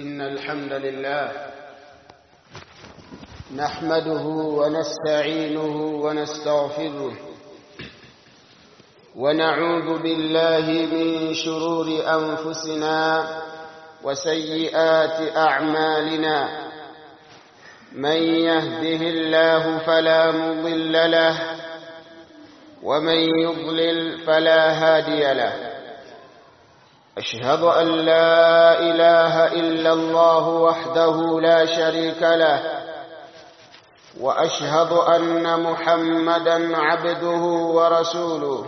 إن الحمد لله نحمده ونستعينه ونستغفره ونعوذ بالله من شرور أنفسنا وسيئات أعمالنا من يهده الله فلا مضل له ومن يضلل فلا هادي له أشهد أن لا إله إلا الله وحده لا شريك له وأشهد أن محمدا عبده ورسوله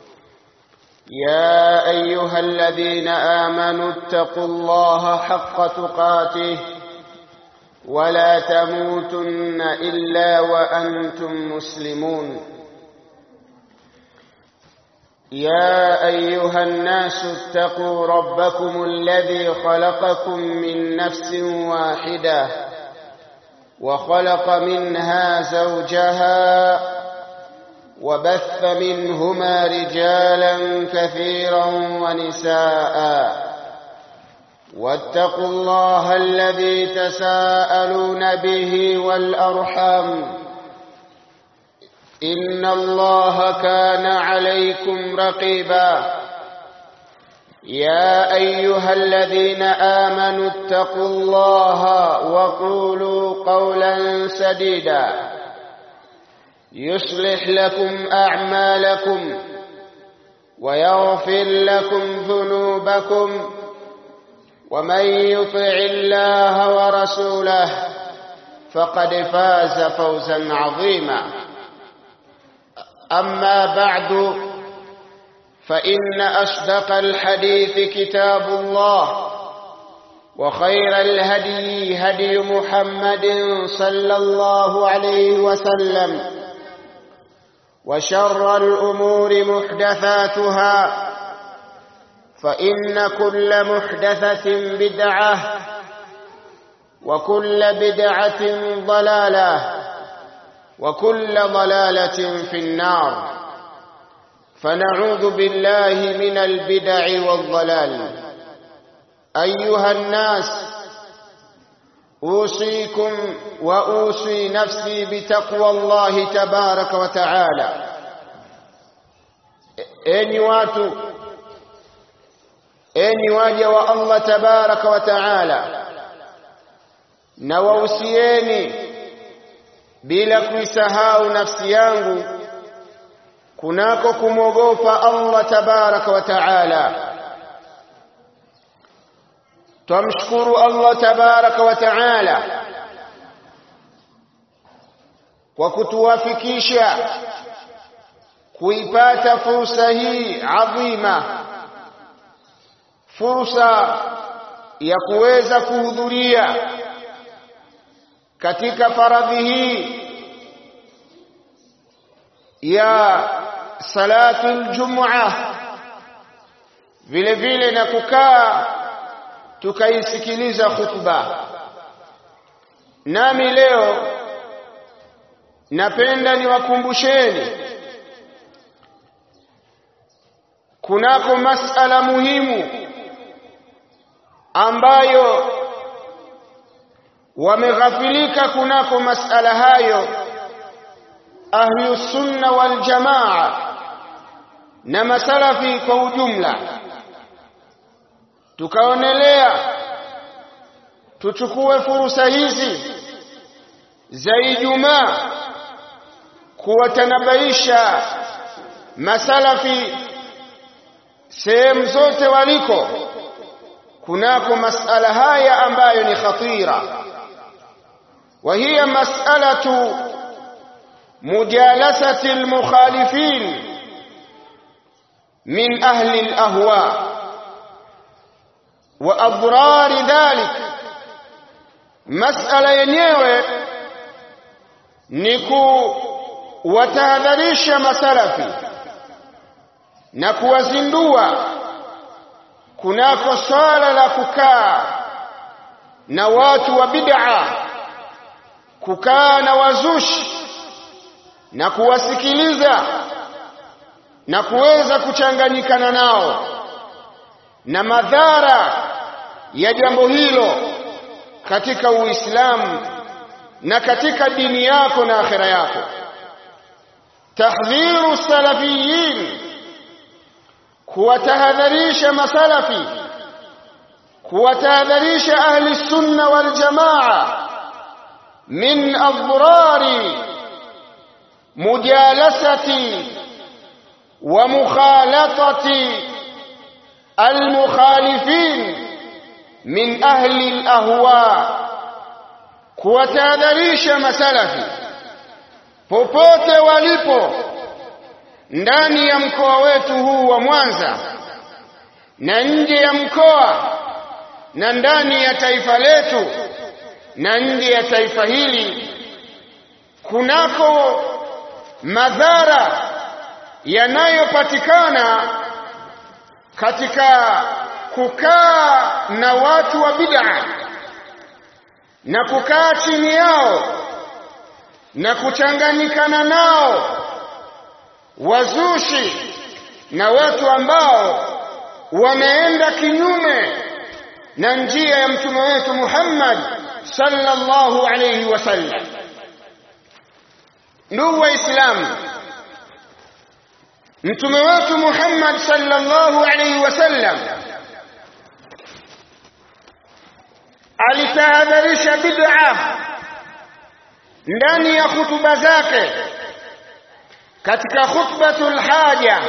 يا أيها الذين آمنوا اتقوا الله حق تقاته ولا تموتن إلا وأنتم مسلمون يا أيها الناس اتقوا ربكم الذي خلقكم من نفس واحدة وخلق منها زوجها وبث منهما رجالا كثيرا ونساء واتقوا الله الذي تساءلون به والأرحام إن الله كان عليكم رقيبا يا أيها الذين آمنوا اتقوا الله وقولوا قولا سديدا يصلح لكم أعمالكم ويغفر لكم ذنوبكم ومن يطع الله ورسوله فقد فاز فوزا عظيما أما بعد فإن أصدق الحديث كتاب الله وخير الهدي هدي محمد صلى الله عليه وسلم وشر الأمور محدثاتها فإن كل محدثة بدعة وكل بدعة ضلالة وكل ضلالة في النار فنعوذ بالله من البدع والضلال أيها الناس أوصيكم وأوصي نفسي بتقوى الله تبارك وتعالى أني واتوا أني واجه الله تبارك وتعالى نووسيني bila kuisahau nafsi yangu kunako kumwogopa Allah tabaraka wa taala twamshukuru Allah tabaraka wa taala kwa kutuwafikisha kuipata fursa hii adhima fursa ya kuweza kuhudhuria katika faradhi hii ya salatul jum'a vile vile na kukaa tukaisikiliza khutba nami leo napenda niwakumbusheni kunako masala muhimu ambayo wameghafilika kunako masala hayo ahlu sunna wal jamaa na masalafi kwa ujumla tukaonelea tuchukue fursa hizi za Ijumaa kuwatanabaisha masalafi sehemu zote waliko kunako masala haya ambayo ni khatira وهي مسألة مجالسة المخالفين من أهل الأهواء وأضرار ذلك مسألة yenyewe ni kuwatahadharisha masalafi na kuwazindua kunako swala la kukaa na watu wa bid'a kukaa na wazushi na kuwasikiliza na kuweza kuchanganyikana nao na madhara ya jambo hilo katika Uislamu na katika dini yako na akhira yako tahdhiru salafiyin kuwatahadharisha masalafi kuwatahadharisha ahli sunna wal jamaa min adhrari mujalasati wa mukhalatati المخالفين من أهل الأهواء kuwatahadharisha masalafi popote walipo ndani ya mkoa wetu huu wa Mwanza na nje ya mkoa na ndani ya taifa letu na nje ya taifa hili kunako madhara yanayopatikana katika kukaa na watu wa bid'a na kukaa chini yao na kuchanganyikana nao wazushi na watu ambao wameenda kinyume na njia ya mtume wetu Muhammad sallallahu alayhi wasallam. Ndugu Waislamu, mtume wetu Muhammad sallallahu alayhi wasallam alitahadharisha bid'a ndani ya hutuba zake katika khutbatul haja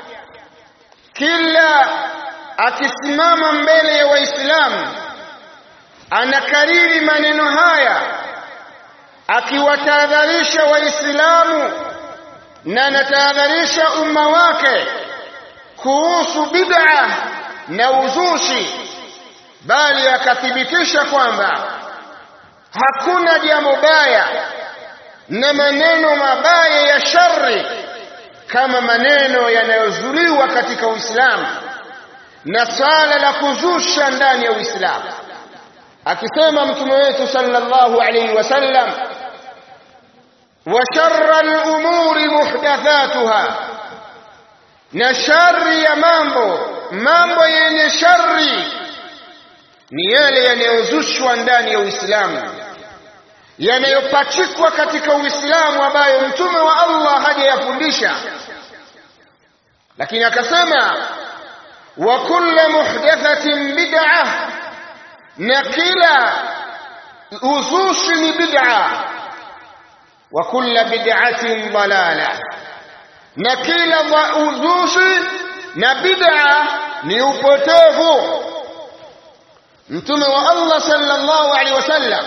kila akisimama mbele ya waislamu anakariri maneno haya akiwatahadharisha waislamu na anatahadharisha umma wake kuhusu bid'a na uzushi bali akathibitisha kwamba hakuna jambo baya na maneno mabaya ya shari kama maneno yanayozuliwa katika Uislamu na swala la kuzusha ndani ya Uislamu akisema mtume wetu sallallahu alayhi wasallam wa sharra al-umuri muhdathatuha na shari ya mambo mambo yenye shari ni yale yanayozushwa ndani ya Uislamu yanayopachikwa katika Uislamu ambayo mtume wa Allah hajayafundisha lakini akasema wa kullu muhdathatin bid'ah na kila uzushi ni bid'a wa kullu bid'atin dalala na kila uzushi na bid'a ni upotevu mtume wa Allah sallallahu alaihi wasallam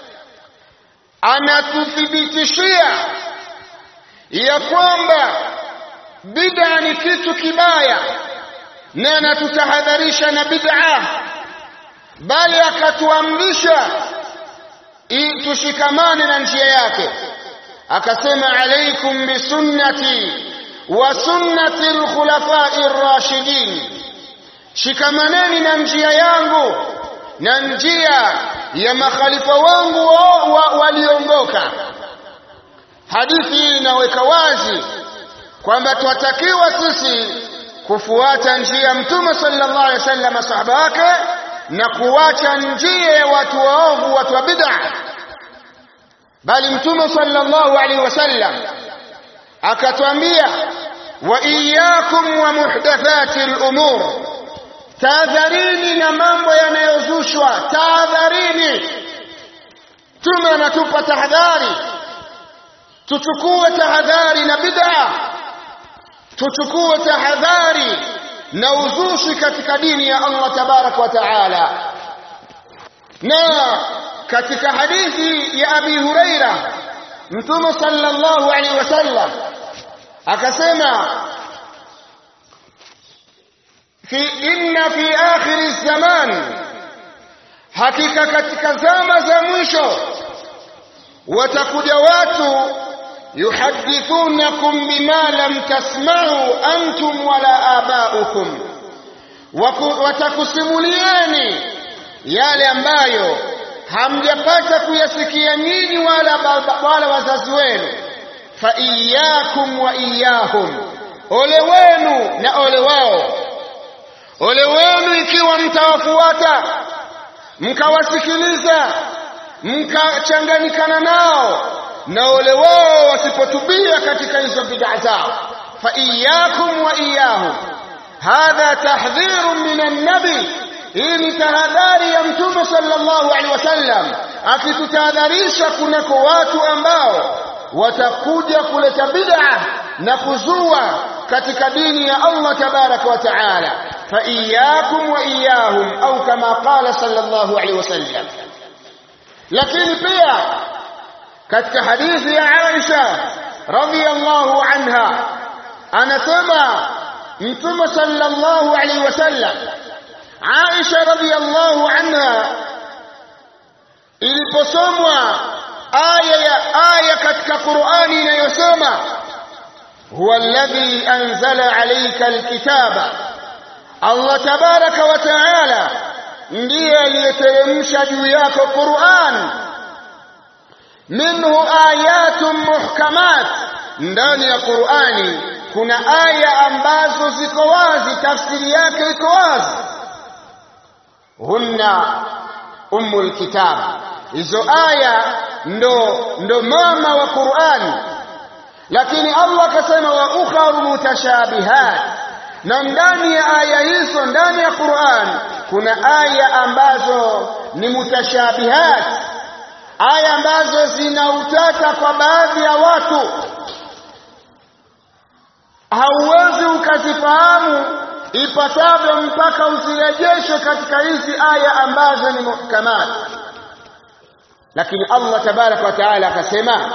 anatuthibitishia ya kwamba bid'a ni kitu kibaya na anatutahadharisha na bid'a bali akatuamrisha tushikamane na njia yake akasema alaikum bisunnati wa sunnati alkhulafai ar-rashidin shikamaneni na njia yangu na njia ya makhalifa wangu waliongoka wa, wa hadithi hii inaweka wazi kwamba twatakiwa sisi kufuata njia ya mtume sallallahu alaihi wasallam masahaba wake na kuwacha njia ya watu waovu watu wa bid'a bali mtume sallallahu alaihi wasallam akatwambia wa iyyakum wa muhdathati al-umur tahadharini na mambo yanayozushwa tahadharini mtume anatupa tahadhari tuchukue tahadhari na bid'a tuchukue tahadhari na uzushi katika dini ya Allah tabarak wa taala na katika hadithi ya Abi Huraira Mtume sallallahu alaihi wasallam akasema fi inna fi akhir zaman hakika katika zama za mwisho watakuja watu yuhadithunakum bima lam tasma'u antum wala aba'ukum watakusimulieni yale ambayo hamjapata kuyasikia nyinyi wala wala wazazi wenu fa iyyakum wa iyyahum ole wenu na ole wao ole wenu ikiwa mtawafuata mkawasikiliza mkachanganyikana nao na ole wao wasipotubia katika hizo bid'a zao fa iyyakum wa iyyahum hadha tahdhirun min an-nabi hii ni tahadhari ya mtume sallallahu alaihi wasallam akitutahadharisha kunako watu ambao watakuja kuleta bid'a na kuzua katika dini ya Allah tabaraka wa taala fa iyyakum wa iyyahum au kama qala sallallahu alaihi wasallam lakini pia katika hadithi ya Aisha radhiyallahu anha anasema mtume sallallahu alaihi wasallam Aisha radhiyallahu anha iliposomwa aya ya aya katika Qur'ani inayosema huwa alladhi anzala alayka alkitaba Allah tabaraka wa taala ndiye aliyeteremsha juu yako Qur'an minhu ayatun muhkamat ndani ya Qur'ani kuna aya ambazo ziko wazi tafsiri yake iko wazi hunna ummul kitab hizo aya ndo ndo mama wa Qur'an lakini Allah akasema wa ukharu mutashabihat na ndani ya aya hizo ndani ya Qur'an kuna aya ambazo ni mutashabihat aya ambazo zina utata kwa baadhi ya watu hauwezi ukazifahamu ipasavyo mpaka uzirejeshe katika hizi aya ambazo ni muhkamat lakini Allah tabaraka wa taala akasema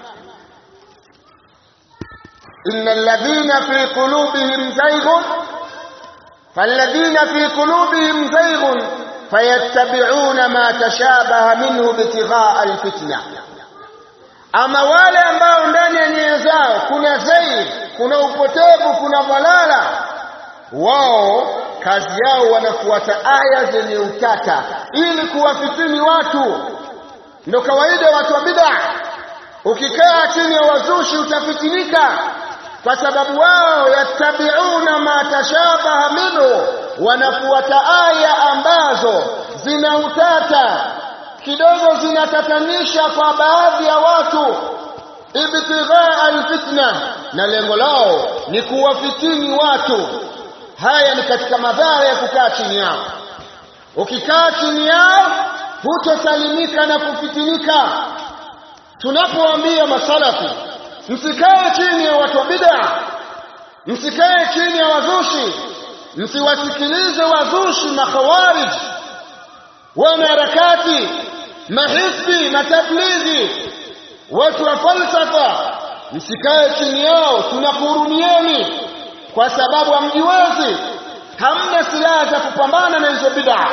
innal ladhina fi qulubihim zayghun falladhina fi qulubihim zayghun fayattabi'una ma tashabaha minhu ibtigha'a alfitna ama wale ambao ndani ya nyoyo zao kuna zaid kuna upotevu kuna dhalala wao kazi yao wanafuata aya zenye utata ili kuwafitini watu ndo kawaida watu wa bid'a ukikaa chini ya wazushi utafitinika kwa sababu wao yattabiuna ma tashabaha minhu wanafuata aya ambazo zina utata kidogo zinatatanisha kwa baadhi ya watu ibtighaa alfitna na lengo lao ni kuwafitini watu haya ni katika madhara ya kukaa chini yao ukikaa chini yao hutosalimika na kufitinika tunapoambia masalafi msikae chini ya watu wa bid'a msikae chini ya wazushi msiwasikilize wazushi makhawarij wanaharakati mahisbi matablighi watu wa falsafa msikae chini yao tunakuhurumieni kwa sababu hamjiwezi hamna silaha za kupambana na hizo bid'a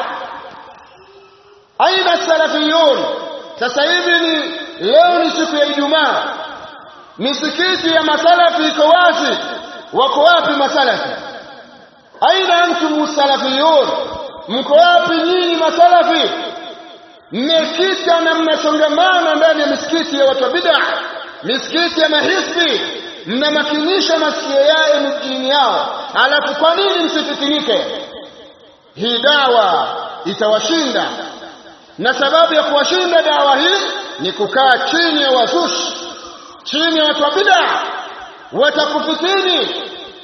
aina salafiyun sasa hivi ni leo ni siku ya Ijumaa misikiti ya masalafi iko wazi wako wapi masalafi aina antum salafiyun mko wapi nyinyi masalafi mmekita na mnasongamana ndani ya misikiti ya watu wa bid'a misikiti ya mahisbi mnamakinisha masikio yao mjini yao alafu kwa nini msifitinike hii dawa itawashinda na sababu ya kuwashinda dawa hii ni kukaa chini ya wazushi chini ya watu wa bid'a watakufitini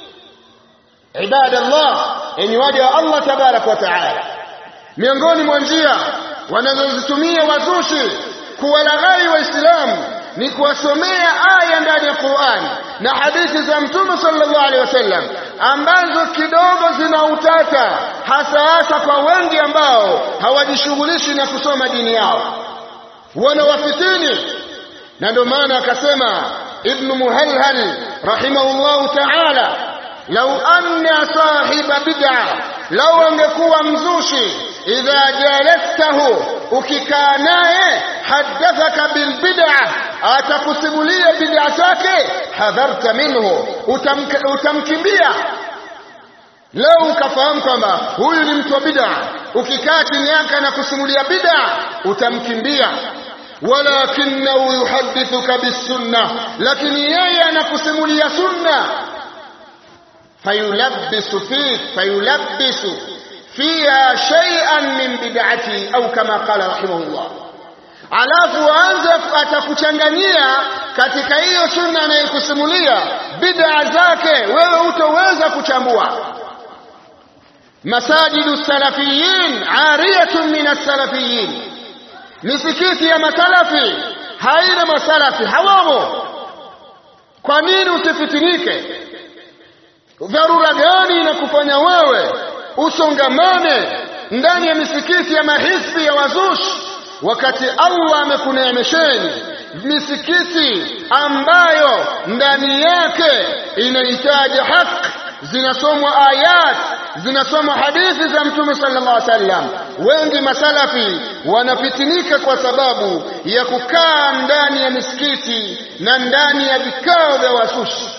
ibadallah enyi waja wa Allah tabarak wa taala miongoni mwa njia wanazozitumia wazushi kuwalaghai waislamu ni kuwasomea aya ndani ya Qur'an na hadithi za Mtume sallallahu alaihi wasallam ambazo kidogo zina utata hasa hasa kwa wengi ambao hawajishughulishi na kusoma dini yao wanawafitini na ndio maana akasema ibn muhalhal rahimahullahu ta'ala lau anna sahiba bid'a lau angekuwa mzushi idha jalastahu ukikaa naye hadathaka bil bid'a atakusimulia bid'a zake hadharta minhu utamkimbia lau ukafahamu kwamba huyu ni mtu wa bid'a ukikaa chini yake na kusimulia bid'a utamkimbia walakinahu yuhadithuka bisunna lakini yeye anakusimulia sunna fayulabbisu fik fayulabbisu fiha shay'an min bid'ati au kama qala rahimahullah alafu aanze atakuchanganyia katika hiyo sunna anayekusimulia bid'a zake, wewe hutoweza kuchambua. Masajidu salafiyin ariyatun min as-salafiyin, misikiti ya masalafi haina masalafi, hawamo. Kwa nini usifitinike? Dharura gani inakufanya wewe usongamane ndani ya misikiti ya mahisbi ya wazushi wakati Allah amekuneemesheni misikiti ambayo ndani yake inahitaji haki, zinasomwa ayat, zinasomwa hadithi za Mtume sallallahu alaihi wasallam. Wengi masalafi wanafitinika kwa sababu ya kukaa ndani ya misikiti na ndani ya vikao vya wasushi.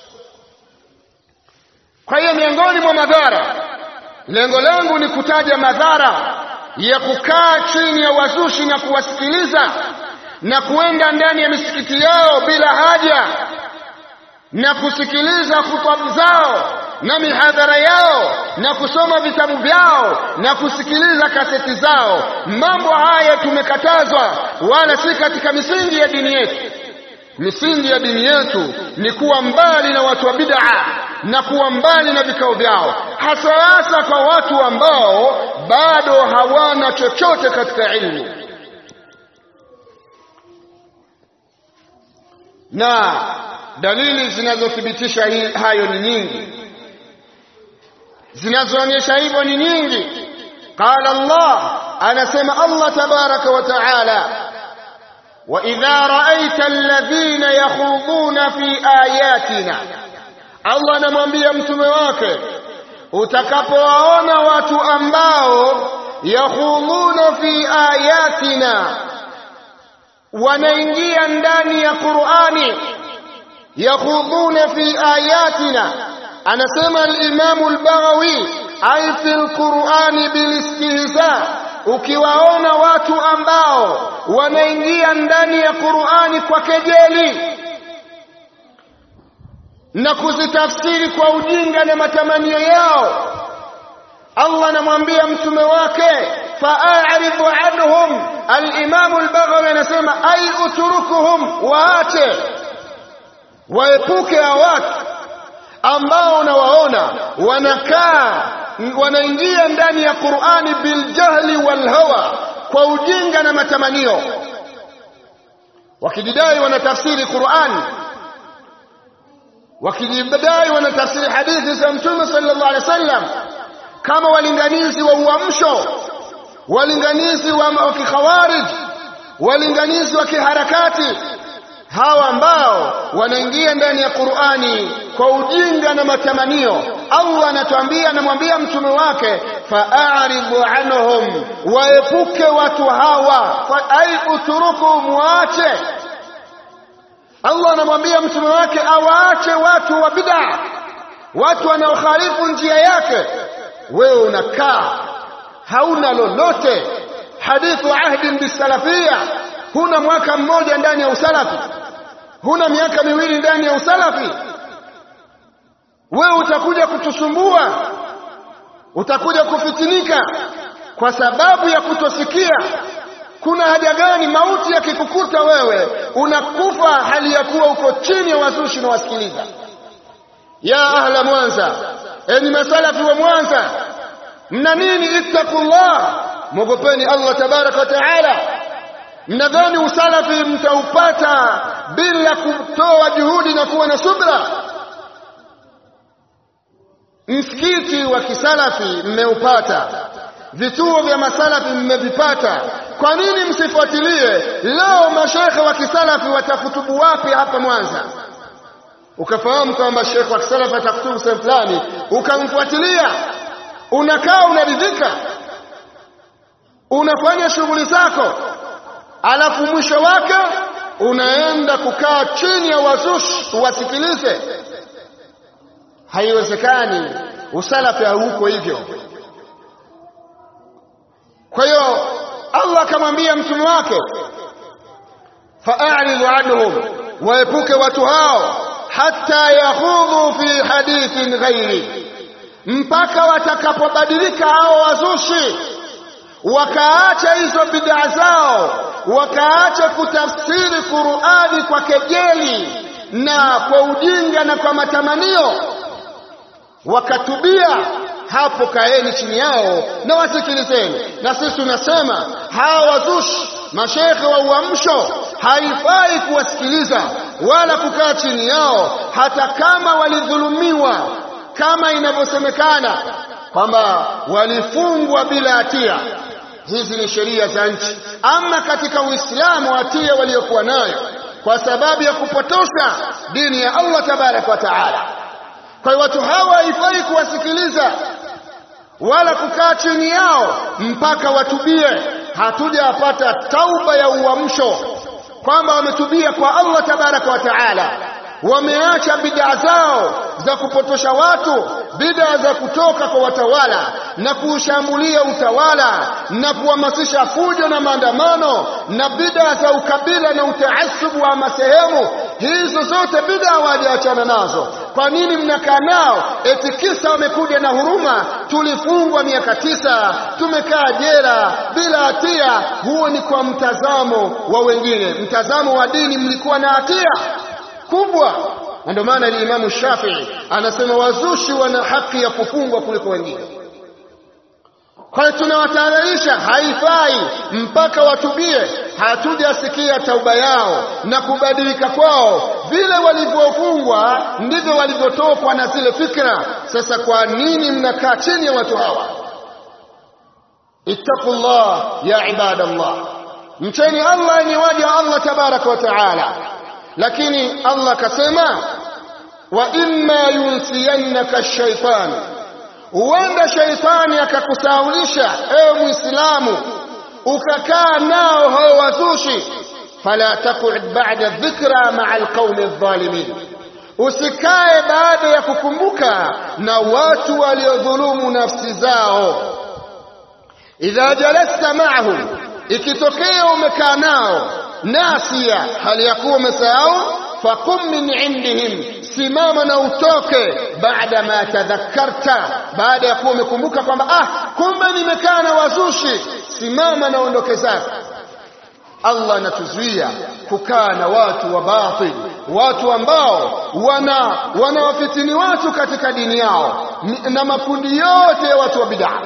Kwa hiyo miongoni mwa madhara, lengo langu ni kutaja madhara ya kukaa chini ya wazushi na kuwasikiliza na kuenda ndani ya misikiti yao bila haja na kusikiliza khutba zao na mihadhara yao na kusoma vitabu vyao na kusikiliza kaseti zao. Mambo haya tumekatazwa, wala si katika misingi ya dini yetu. Misingi ya dini yetu ni kuwa mbali na watu wa bid'a na kuwa mbali na vikao vyao, hasa hasa kwa watu ambao bado hawana chochote katika ilmu. Na dalili zinazothibitisha hayo ni nyingi, zinazoonyesha hivyo ni nyingi. Qala Allah, anasema Allah tabaraka wa taala وإذا رأيت الذين يخوضون في آياتنا Allah anamwambia mtume wake utakapowaona watu ambao yakhudhuna fi ayatina wanaingia ndani ya Qur'ani yakhudhuna fi ayatina anasema al-Imam al-Baghawi ay fi al-Qur'ani bil istihza ukiwaona watu ambao wanaingia ndani ya Qur'ani kwa kejeli na kuzitafsiri kwa ujinga na matamanio yao Allah anamwambia mtume wake fa'aridhu anhum al-Imam al-Baghawi anasema ay utrukuhum waache waepuke hao watu ambao unawaona wanakaa wanaingia ndani ya Qur'ani biljahli walhawa kwa ujinga na matamanio wakijidai wanatafsiri Qur'ani wakijidai wanatafsiri hadithi za Mtume sallallahu alaihi wasallam kama walinganizi wa uamsho walinganizi wa kikhawarij walinganizi wa kiharakati hawa ambao wanaingia ndani ya Qur'ani kwa ujinga na matamanio Allah anatuambia anamwambia mtume wake fa'aridhu anhum waepuke watu hawa fa ay uturukum waache Allah anamwambia mtume wake awaache watu wa bid'a watu wanaokhalifu njia yake wewe unakaa hauna lolote hadithu ahdin bisalafia huna mwaka mmoja ndani ya usalafi huna miaka miwili ndani ya usalafi wewe utakuja kutusumbua utakuja kufitinika kwa sababu ya kutosikia kuna haja gani mauti yakikukuta wewe unakufa hali ya kuwa uko chini ya wazushi na wasikiliza ya ahla mwanza enyi masalafi wa mwanza mna nini ittaqullah mwogopeni allah tabaraka wa taala mnadhani usalafi mtaupata bila kutoa juhudi na kuwa na subra msikiti wa kisalafi mmeupata vituo vya masalafi mmevipata kwa nini msifuatilie leo mashekhe wa kisalafi watakutubu wapi hapa mwanza ukafahamu kwamba shekhe wa kisalafi atakutubu sehemu fulani ukamfuatilia unakaa unaridhika unafanya shughuli zako alafu mwisho wake unaenda kukaa chini ya wazushi uwasikilize haiwezekani usalafi hauko hivyo kwa hiyo Allah akamwambia mtume wake fa'aridhu anhum waepuke watu hao hata yakhudhu fi hadithin ghairi mpaka watakapobadilika hao wazushi wakaacha hizo bid'a zao wakaacha kutafsiri Qur'ani kwa kejeli na kwa ujinga na kwa matamanio wakatubia hapo kaeni chini yao na wasikilizeni na sisi tunasema hawa wazushi mashekhe wa uamsho haifai kuwasikiliza wala kukaa chini yao hata kama walidhulumiwa kama inavyosemekana kwamba walifungwa bila hatia hizi ni sheria za nchi ama katika uislamu hatia waliokuwa nayo kwa sababu ya kupotosha dini ya Allah tabaraka wa taala kwa hiyo watu hawa haifai kuwasikiliza wala kukaa chini yao mpaka watubie hatujapata tauba ya uamsho kwamba wametubia kwa Allah tabaraka wa taala wameacha bid'a zao za kupotosha watu bid'a za kutoka kwa watawala na kuushambulia utawala na kuhamasisha fujo na maandamano na bid'a za ukabila na utaasubu wa masehemu hizo zote bid'a hawajaachana nazo kwa nini mnakaa nao eti kisa wamekuja na huruma tulifungwa miaka tisa tumekaa jela bila hatia huo ni kwa mtazamo wa wengine mtazamo wa dini mlikuwa na hatia kubwa na ndio maana Imamu Shafii anasema wazushi wana haki ya kufungwa kuliko wengine. Kwa hiyo tunawatahadharisha, haifai mpaka watubie. Hatujasikia tauba yao na kubadilika kwao, vile walivyofungwa ndivyo walivyotokwa na zile fikra. Sasa kwa nini mnakaa chini ya watu hawa? Ittaqullah ya ibadallah, mcheni Allah ni waja Allah tabaraka wa taala lakini Allah akasema wa imma yunsiyannaka shaitan, huenda shaitani akakusaulisha ewe Muislamu ukakaa nao hao wazushi, fala taqud ba'da dhikra ma'a alqaumi adh-dhalimin, usikae baada ya kukumbuka na watu waliodhulumu nafsi zao. Idha jalasta ma'ahum, ikitokea umekaa nao nasia hali ya kuwa umesahau faqum min indihim simama na utoke baada ma tadhakkarta baada ya kuwa umekumbuka kwamba ah kumbe nimekaa na wazushi simama na ondoke zako Allah anatuzuia kukaa na watu wa batil watu ambao wana wanawafitini watu katika dini yao na makundi yote ya watu wa bid'a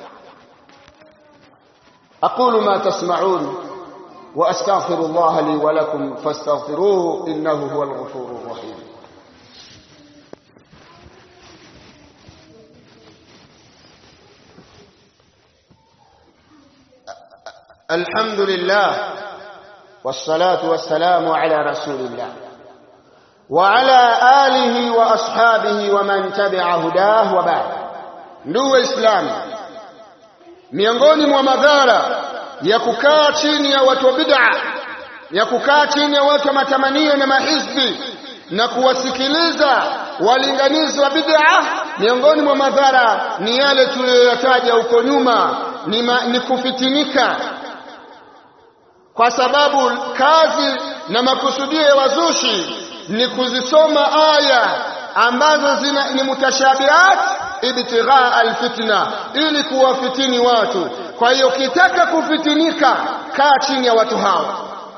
aqulu ma tasma'un وأستغفر الله لي ولكم فاستغفروه إنه هو الغفور الرحيم الحمد لله والصلاة والسلام على رسول الله وعلى آله وأصحابه ومن تبع هداه وبعد ndugu Islam miongoni mwa madhara ya kukaa chini ya watu wa bid'a ya kukaa chini ya watu wa matamanio na mahizbi na kuwasikiliza walinganizi wa bid'a miongoni mwa madhara ni yale tuliyoyataja huko nyuma ni, ma, ni kufitinika kwa sababu kazi na makusudio ya wazushi ni kuzisoma aya ambazo zina, ni mutashabihat ibtighaa alfitna ili kuwafitini watu kwa hiyo ukitaka kufitinika kaa chini ya watu hawa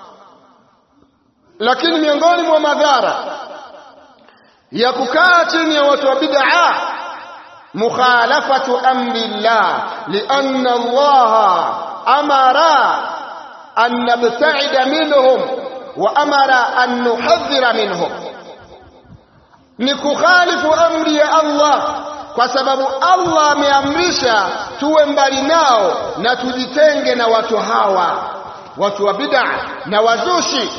lakini miongoni mwa madhara ya kukaa chini ya watu wa bid'a mukhalafatu amri llah lianna allaha amara an nabta'ida minhum wa amara an nuhadhira minhum ni kukhalifu amri ya Allah kwa sababu Allah ameamrisha tuwe mbali nao na tujitenge na watu hawa watu wa bid'a na wazushi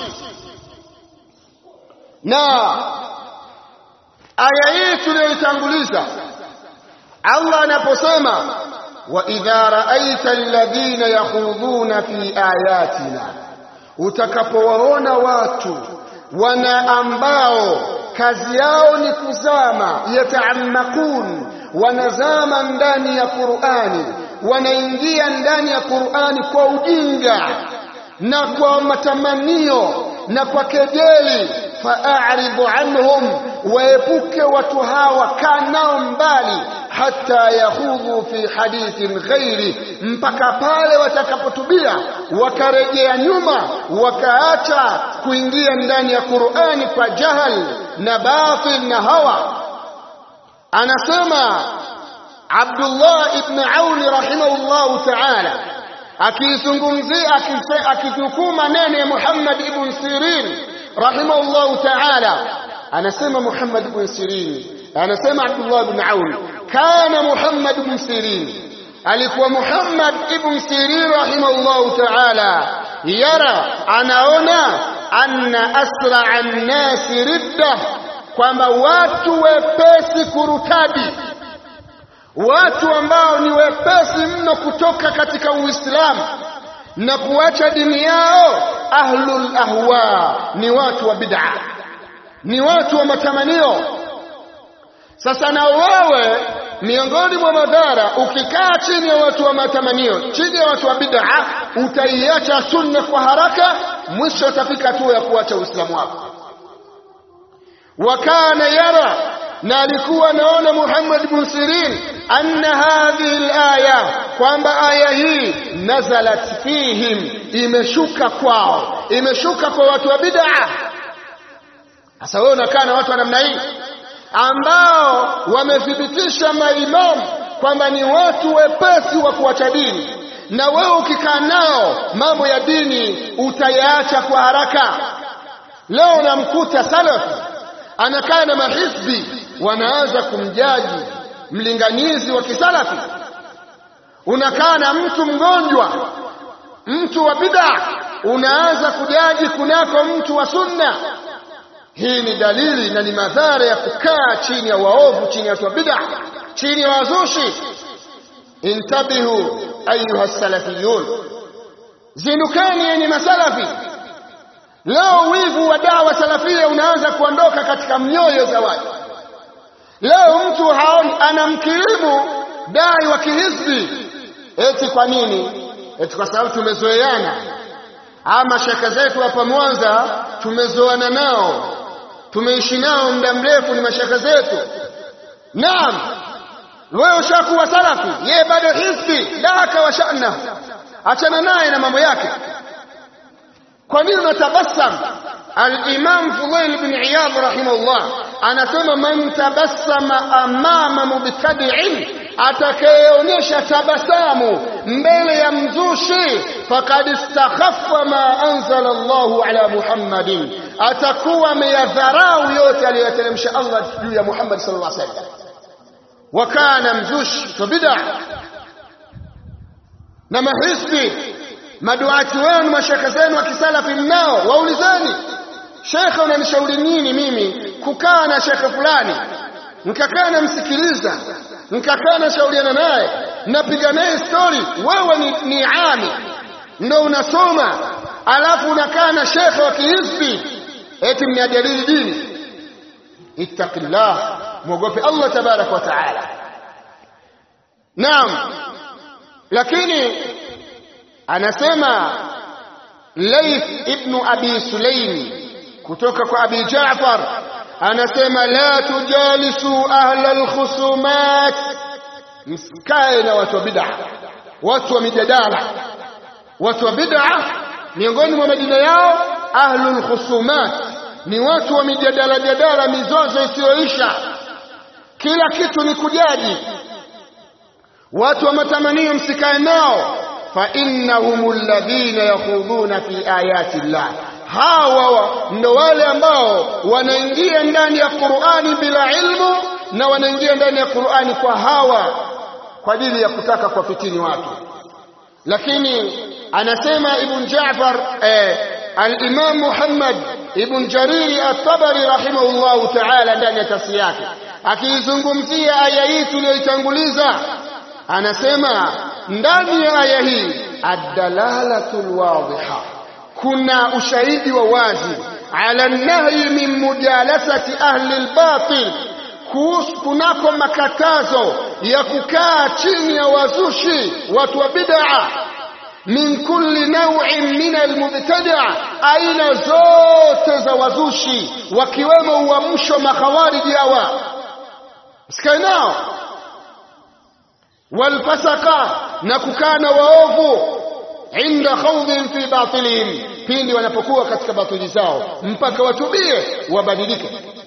na aya hii tuliyoitanguliza Allah anaposema wa idha ra'aita alladhina yakhudhuna fi ayatina utakapowaona watu wana ambao kazi yao ni kuzama yataamakun wanazama ndani ya Qur'ani wanaingia ndani ya Qur'ani kwa ujinga na kwa matamanio na kwa kejeli fa'aridu anhum waepuke watu hawa kaa nao mbali hatta yakhudhu fi hadithin ghairi, mpaka pale watakapotubia wakarejea nyuma wakaacha kuingia ndani ya Qur'ani kwa jahal na batil na hawa. Anasema Abdullah ibn Auni rahimahullahu ta'ala akizungumzia akitukuu maneno ya Muhammad ibn Sirin rahimahullahu ta'ala, anasema Muhammad ibn Sirin, anasema Abdullah ibn Auni, kana Muhammad ibn Sirin, alikuwa Muhammad ibn Sirin rahimahullahu ta'ala, yara, anaona anna asra an-nasi ridda, kwamba watu wepesi kurutadi watu ambao ni wepesi mno kutoka katika Uislamu na kuacha dini yao, ahlul ahwa, ni watu wa bid'a, ni watu wa matamanio. Sasa na wewe miongoni mwa madhara, ukikaa chini ya watu wa matamanio, chini ya watu wa bid'a, utaiacha sunna kwa haraka, mwisho utafika hatua ya kuacha Uislamu wako. Wakana yara na alikuwa anaona Muhammad ibn Sirin anna hadhihi alaya, kwamba aya hii nazalat fihim, imeshuka kwao, imeshuka kwa watu wa bid'a. Sasa wewe unakaa na watu wa namna hii ambao wamethibitisha maimamu kwamba ni watu wepesi wa kuacha dini, na wewe ukikaa nao mambo ya dini utayaacha kwa haraka. Leo unamkuta salafi anakaa na mahizbi wanaanza kumjaji mlinganizi wa kisalafi. Unakaa na mtu mgonjwa, mtu wa bid'a, unaanza kujaji kunako mtu wa sunna. Hii ni dalili na ni madhara ya kukaa chini ya waovu, chini ya watu wa bid'a, chini ya wazushi. Intabihu ayuha salafiyun, zinukani yenye masalafi. Leo wivu wa dawa salafia unaanza kuondoka katika mioyo za watu. Leo mtu haoni, anamkirimu dai wa kihizbi eti kwa nini? Eti kwa sababu tumezoeana, ama shaka zetu hapa Mwanza tumezoana nao, tumeishi nao muda mrefu, ni mashaka zetu. Naam, wewe ushakuwa salafi, yeye bado hizbi, daka wa shana, achana naye na mambo yake. Kwa nini unatabasam? Al-Imam Fudail bin Iyad rahimahullah anasema man tabassama amama mubtadi'in, atakayeonyesha tabasamu mbele ya mzushi, faqad istakhaffa ma anzala Allahu ala Muhammadin, atakuwa ameyadharau yote aliyoteremsha Allah juu ya Muhammad sallallahu alaihi wasallam. Wa kana mzushi wa bid'a na mahisbi maduati wenu mashekhe zenu wa kisalafi mnao, waulizeni shekhe, unanishauri nini mimi kukaa na shekhe fulani, nikakaa namsikiliza, nikakaa nashauriana naye, napiga naye stori. Wewe ni, ni ami ndo unasoma, alafu unakaa na shekhe wa kihizbi eti mnajadili dini. Ittaqillah, mwogope Allah tabaraka wa taala. Naam, lakini anasema Laith ibnu Abi Sulaim kutoka kwa Abi Jaafar anasema la tujalisu ahla alkhusumat, msikae na watu wa bid'a, watu wa mijadala. Watu wa bid'a miongoni mwa majina yao ahlul khusumat, ni watu wa mijadala jadala, mizozo isiyoisha, kila kitu ni kujaji. Watu wa matamanio msikae nao fa innahum alladhina yakhudhuna fi ayati llah, hawa ndo wale ambao wanaingia ndani ya Qur'ani bila ilmu na wanaingia ndani ya Qur'ani kwa hawa, kwa ajili ya kutaka kuwafitini watu. Lakini anasema Ibn Ja'far eh, al-Imam Muhammad Ibn Jariri at-Tabari rahimahullahu ta'ala ndani ya tafsiri yake akiizungumzia aya hii tuliyoitanguliza anasema ndani ya aya hii ad-dalalatu wadhiha, kuna ushahidi wa wazi ala nahyi min mujalasati ahli al-batil, kunako makatazo ya kukaa chini ya wazushi watu wa bid'a min kulli naw'in min almubtada, aina zote za wazushi wakiwemo uamsho makhawariji hawa, sikae nao walfasaka na kukana waovu inda khawdin fi batilihim pindi wanapokuwa katika batili zao mpaka watubie wabadilike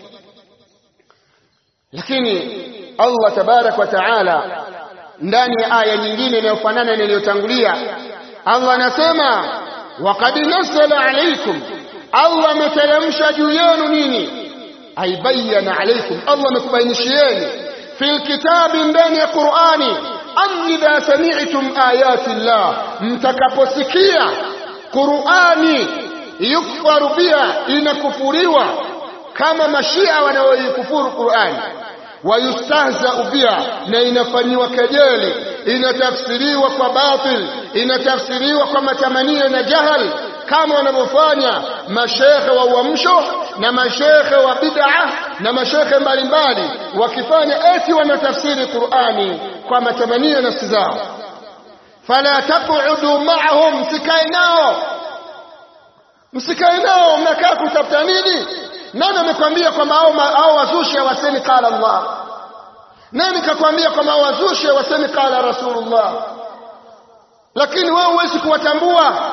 lakini Allah tabarak wa taala ndani ya aya nyingine inayofanana na iliyotangulia Allah anasema waqad nazzala alaykum Allah ameteremsha juu yenu nini aibayana alaykum Allah amekubainishieni fil kitabi ndani ya Qur'ani an idha sami'tum ayati Allah mtakaposikia Qur'ani yukfaru biha inakufuriwa kama mashia wanaoikufuru Qur'ani wayustahzau biha na inafanyiwa kejeli inatafsiriwa kwa batil inatafsiriwa kwa matamanio na jahal kama wanavyofanya mashekhe wa uamsho na mashekhe wa bid'a na mashekhe mbalimbali wakifanya eti wanatafsiri Qur'ani kwa matamanio nafsi zao fala taqudu ma'ahum msikae nao msikae nao mnakaa kutafuta nini nani amekwambia kwamba hao wazushi wasemi qala Allah nani kakwambia kwamba hao wazushi wasemi qala Rasulullah lakini wewe huwezi kuwatambua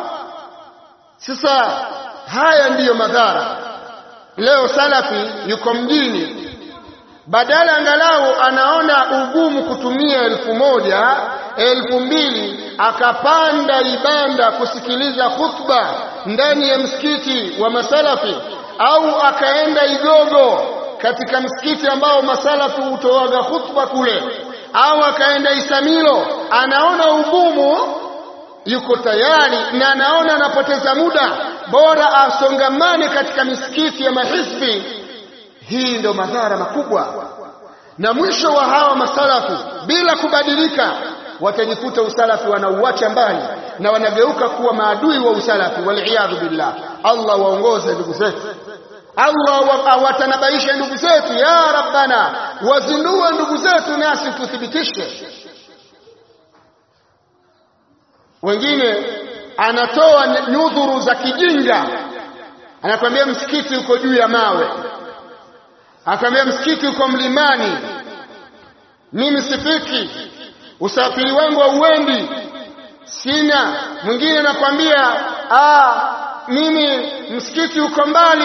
sasa haya ndiyo madhara leo salafi yuko mjini badala angalau anaona ugumu kutumia elfu moja elfu mbili akapanda ibanda kusikiliza khutba ndani ya msikiti wa masalafi au akaenda Igogo katika msikiti ambao masalafu hutoaga khutba kule au akaenda Isamilo anaona ugumu yuko tayari na anaona anapoteza muda bora asongamane katika misikiti ya mahisbi hii ndio madhara makubwa na mwisho wa hawa masalafu bila kubadilika watajikuta usalafi wanauacha mbali na wanageuka kuwa maadui wa usalafi waliyadhu billah Allah waongoze ndugu zetu Allah awatanabaishe ndugu zetu ya rabbana wazindue ndugu zetu nasi tuthibitishe wengine anatoa nyudhuru za kijinga anakwambia msikiti uko juu ya mawe akamwambia msikiti uko mlimani mimi sifiki usafiri wangu hauendi sina mwingine anakwambia ah mimi msikiti uko mbali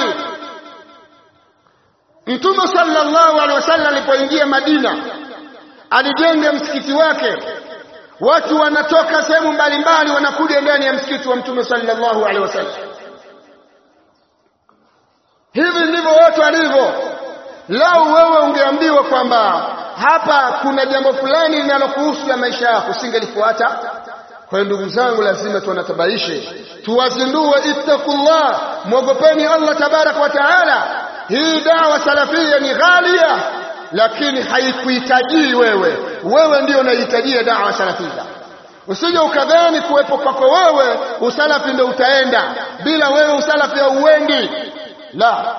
Mtume sallallahu alaihi wasallam alipoingia Madina alijenga msikiti wake watu wanatoka sehemu mbalimbali wanakuja ndani ya msikiti wa Mtume sallallahu alaihi wasallam hivi ndivyo watu walivyo lau wewe ungeambiwa kwamba hapa kuna jambo fulani linalokuhusu ya maisha yako usingelifuata kwa hiyo ndugu zangu lazima tuwanatabaishe tuwazindue ittaqullah mwogopeni Allah tabarak wa taala hii dawa salafia ni ghalia lakini haikuhitajii wewe wewe ndio unahitajia dawa salafia usije ukadhani kuwepo kwako wewe usalafi ndio utaenda bila wewe usalafi hauendi la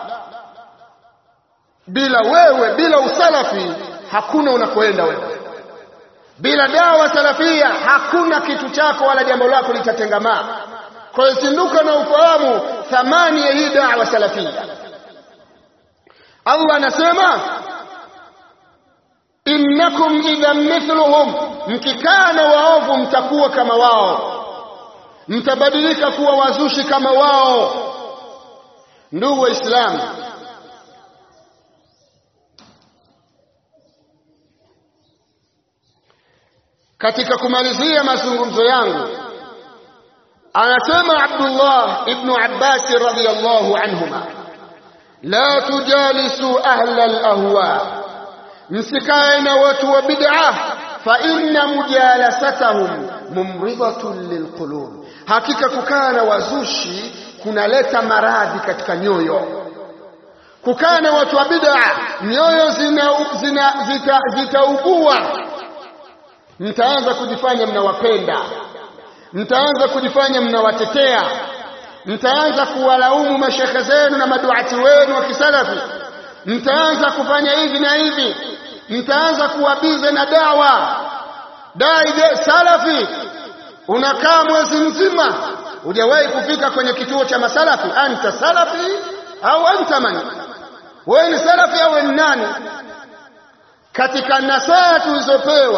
bila wewe bila usalafi hakuna unakoenda wewe bila dawa salafia hakuna kitu chako wala jambo lako litatengamaa kwa hiyo zinduka na ufahamu thamani ya hii dawa salafia Allah anasema innakum idhan mithluhum mkikaa na waovu mtakuwa kama wao mtabadilika kuwa wazushi kama wao ndugu waislamu katika kumalizia mazungumzo yangu anasema Abdullah ibn Abbas radhiyallahu anhuma la tujalisu ahla al-ahwa msikae na watu wa bid'ah fa inna mujalasatahum mumridatun lilqulub hakika kukaa na wazushi kunaleta maradhi katika nyoyo kukaa na watu wa bid'ah nyoyo zina, zina zitaugua zita mtaanza kujifanya mnawapenda mtaanza kujifanya mnawatetea mtaanza kuwalaumu mashekhe zenu na maduati wenu wa kisalafi mtaanza kufanya hivi na hivi mtaanza kuwabize na dawa dai de salafi unakaa mwezi mzima hujawahi kufika kwenye kituo cha masalafi anta salafi au anta man wewe ni salafi au ni nani katika nasaha tulizopewa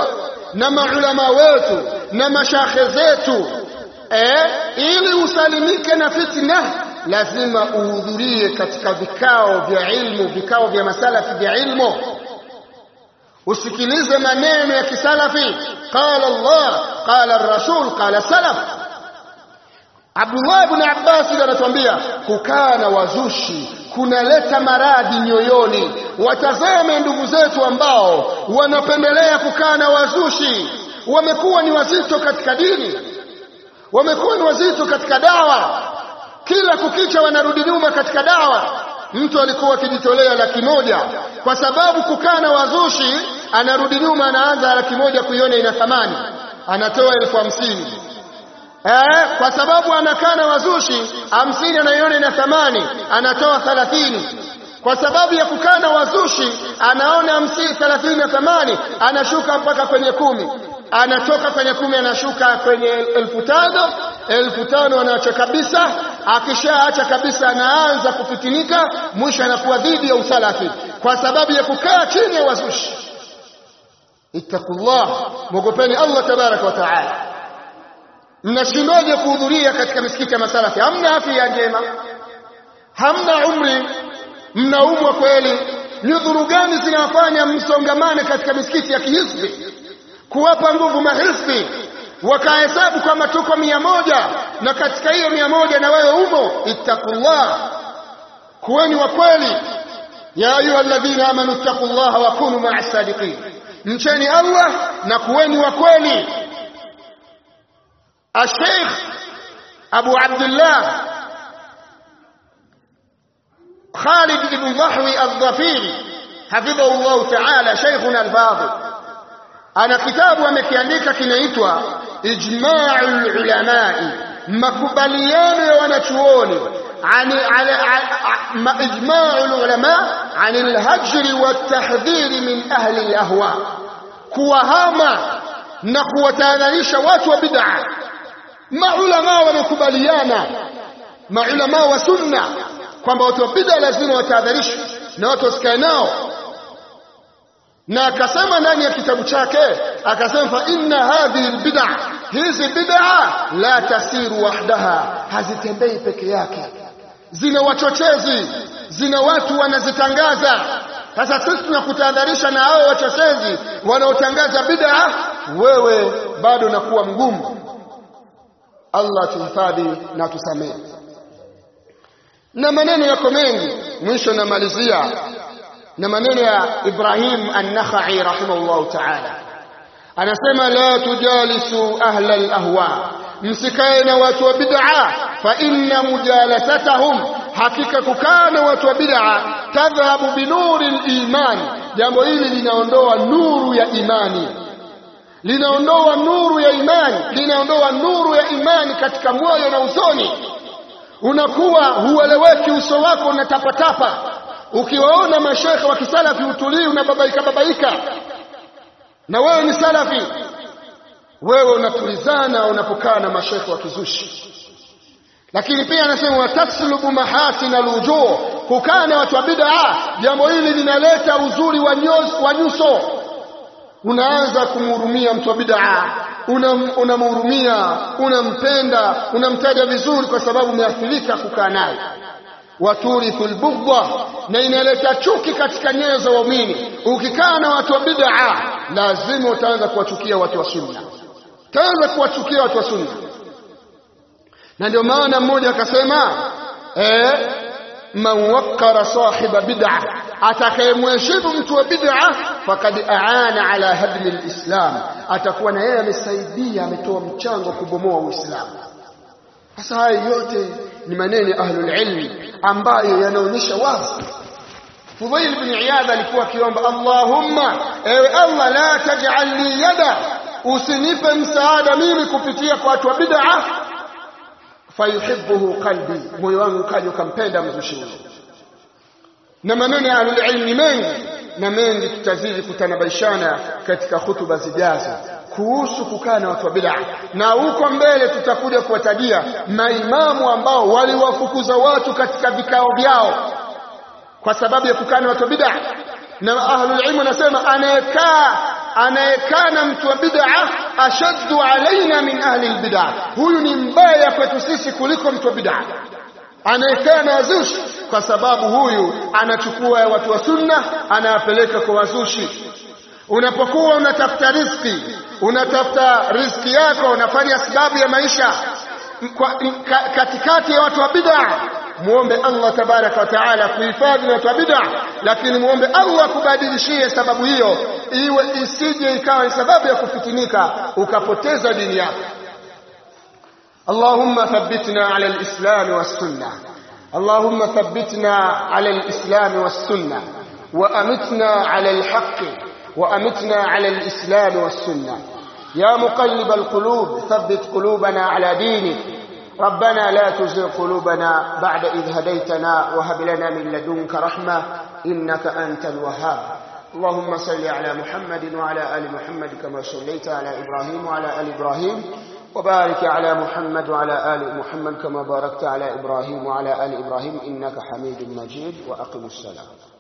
na maulama wetu na mashakhe zetu eh, ili usalimike na fitna lazima uhudhurie katika vikao vya ilmu vikao vya masalafi vya ilmu usikilize maneno ya kisalafi qala Allah qala rasul qala salaf Abdullah ibn Abbas anatuambia kukaa na wazushi kunaleta maradhi nyoyoni watazame ndugu zetu ambao wanapendelea kukaa na wazushi wamekuwa ni wazito katika dini wamekuwa ni wazito katika dawa kila kukicha wanarudi nyuma katika dawa mtu alikuwa akijitolea laki moja kwa sababu kukaa na wazushi anarudi nyuma anaanza laki moja kuiona ina thamani anatoa elfu hamsini eh, kwa sababu anakaa na wazushi hamsini anaiona ina thamani anatoa thalathini kwa sababu ya kukaa na wazushi anaona hamsini thelathini na thamani anashuka mpaka kwenye kumi anatoka kwenye kumi anashuka kwenye elfu tano elfu tano anaacha kabisa akishaacha kabisa anaanza kufitinika mwisho anakuwa dhidi ya usalafi kwa sababu ya kukaa chini ya wazushi ittaqullah mwogopeni Allah tabaraka wa taala mnashindwaje kuhudhuria katika misikiti ya masalafi hamna afya njema hamna umri mnaumwa kweli nyudhuru gani zinawafanya msongamane katika misikiti ya kihisbi kuwapa nguvu mahisbi wakahesabu kwamba tuko mia moja na katika hiyo mia moja na wewe umo ittaqullah kuweni wa kweli ya ayuha alladhina amanu ittaqullaha wa kunu ma'a sadiqin mcheni Allah na kuweni wa kweli الشيخ أبو عبد الله خالد بن ضحوي الظفيري حفظه الله تعالى شيخنا الفاضل أنا كتاب ومكيانيك كنيتوا إجماع العلماء مكبليان ونشووني عن على إجماع العلماء عن الهجر والتحذير من أهل الأهواء كوهاما na kuwatahadharisha watu wa bid'a maulama wamekubaliana maulama wa sunna kwamba watu wa bid'a lazima watahadharishwe na watu wasikae nao na akasema ndani ya kitabu chake akasema fa inna hadhihi albid'a hizi bid'a la tasiru wahdaha hazitembei peke yake zina wachochezi zina watu wanazitangaza sasa sisi tunakutahadharisha na hao wachochezi wanaotangaza bid'a wewe bado nakuwa mgumu Allah tuhifadhi na tusamehe na maneno yako mengi mwisho namalizia na maneno ya Ibrahim an-Nakhai rahimahullah ta'ala anasema la tujalisu ahla al-ahwa msikae na watu wa bid'a fa inna mujalasatahum hakika kukaa na watu wa bid'a tadhhabu binuri al-iman jambo hili linaondoa nuru ya imani linaondoa nuru ya imani linaondoa nuru ya imani katika moyo na usoni unakuwa hueleweki uso wako unatapatapa ukiwaona mashekhe wa kisalafi utulii unababaika babaika na wewe ni salafi wewe unatulizana unapokaa na mashekhe wa kizushi lakini pia anasema wataslubu mahasin alwujuh kukaa na watu wa bid'a jambo hili linaleta uzuri wa nyuso unaanza kumhurumia mtu wa bid'a unamhurumia una unampenda unamtaja vizuri kwa sababu umeathirika kukaa naye waturithu albughdha na inaleta chuki katika nyoyo za waumini ukikaa na watu wa bid'a lazima utaanza kuwachukia watu wa sunna utaanza kuwachukia watu wa sunna na ndio maana mmoja akasema eh man waqqara sahiba bid'a atakayemheshimu mtu wa bid'a fakad aana ala hadmi alislam atakuwa na yeye amesaidia ametoa mchango kubomoa uislamu sasa haya yote ni maneno ya ahlul ilmi ambayo yanaonyesha wazi Fudhail bin Iyad alikuwa akiomba Allahumma ewe Allah la taj'al li yada usinipe msaada mimi kupitia kwa watu wa bid'a fayuhibbuhu qalbi moyo wangu kaja ukampenda mzushi huyo na maneno ya ahlul ilmi mengi na mengi tutazidi kutanabaishana katika hutuba zijazo kuhusu kukaa na watu wa bid'a na huko mbele tutakuja kuwatajia maimamu ambao waliwafukuza watu katika vikao vyao kwa sababu ya kukaa na watu wa bid'a na ahlul ilm wanasema anayekaa anayekana mtu wa bid'a ashaddu alaina min ahli albid'a huyu ni mbaya kwetu sisi kuliko mtu wa bid'a anayekana wazushi kwa sababu huyu anachukua watu wa sunna anawapeleka kwa wazushi unapokuwa unatafuta riziki unatafuta riziki yako unafanya sababu ya maisha kwa, ka, katikati ya watu wa bid'a muombe Allah tabaraka wa taala kuhifadhi watu wa bid'a lakini muombe Allah kubadilishie sababu hiyo iwe isije ikawa ni sababu ya kufitinika ukapoteza dini yako اللهم ثبتنا على الإسلام والسنة اللهم ثبتنا على الإسلام والسنة وأمتنا على الحق وأمتنا على الإسلام والسنة يا مقلب القلوب ثبت قلوبنا على دينك ربنا لا تزغ قلوبنا بعد إذ هديتنا وهب لنا من لدنك رحمة إنك أنت الوهاب اللهم صل على محمد وعلى آل محمد كما صليت على إبراهيم وعلى آل إبراهيم وبارك على محمد وعلى آل محمد كما باركت على إبراهيم وعلى آل إبراهيم إنك حميد مجيد وأقم السلام